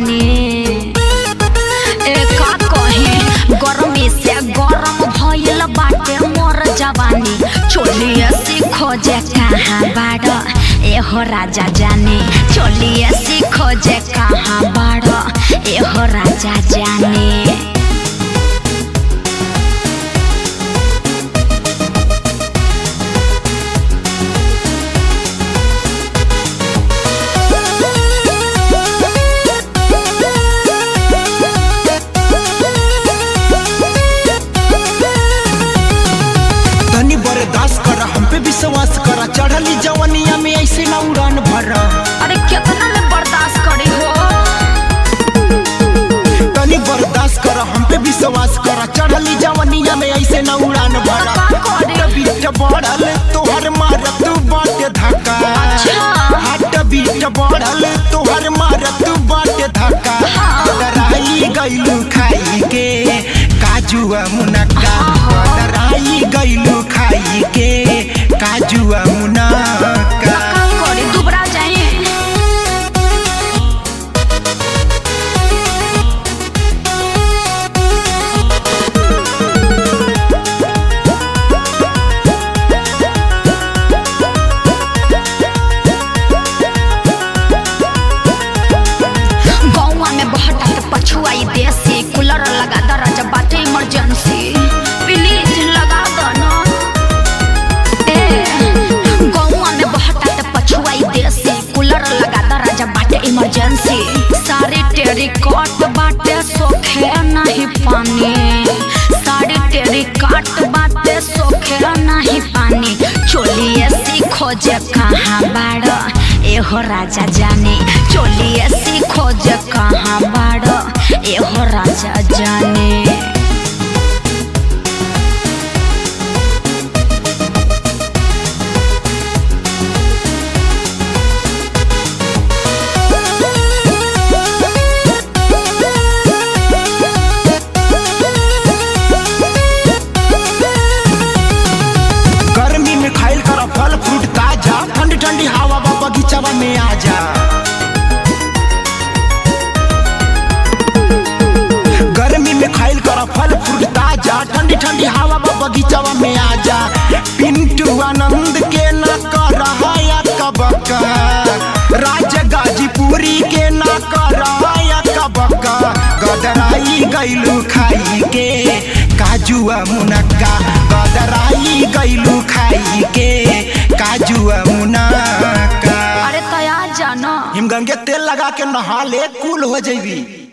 जवानी ए का कहे गर्मी से गरम भइल बाटे मोर जवानी चोलिए सीखो जे कहाँ बाड़ एहो राजा जाने चोलिए सीखो जे कहाँ बाड़ एहो राजा जाने तनी बर्दाश्त कर हम पे विश्वास कर चढ़ली जवनिया में ऐसे ना उड़ान भर अरे कितना में बर्दाश्त करी हो तनी बर्दाश्त कर हम पे विश्वास कर चढ़ली जवनिया में ऐसे ना उड़ान भर का करे? हाट बीट बढ़ल तोहर मारत बाटे धक्का अच्छा। हाट बीट बढ़ल तोहर मारत बाटे धक्का दराई गइलू खाई के काजू मुनक्का दराई गइलू खाई के काजू मुनक्का का करी दुबरा जाए गौवा में बहटा के पछुआई देसी कूलर लगा दरज बाटे इमरजेंसी प्लीज लगा दो ना ए गौवा में बहटा के पछुआई देसी कूलर लगा दरज बाटे इमरजेंसी सारी टेरी कट बाटे सोखे नहीं पानी सारी टेरी काट बाटे सोखे नहीं पानी चोलिए सीखो जे कहाँ बाड़ एहो राजा जाने चोलिए सीखो जे कहाँ बाड़ एहो राजा जाने गर्मी में खाइल कर फल फ्रूट ताजा ठंडी ठंडी हवा बा बगीचावा में आ जा गर्मी में खाइल कर फल फ्रूट ताजा ठंडी ठंडी हवा बा बगीचावा में आ जा पिंटू आनंद के ना कर या कबका राज गाजीपुरी के ना कर या कबका गदराई गइलू खाई के काजुआ मुनक्का गदराई गइलू खाई के काजुआ मुनक्का अरे तया जानो हिमगंगे तेल लगा के नहा ले कूल हो जैबी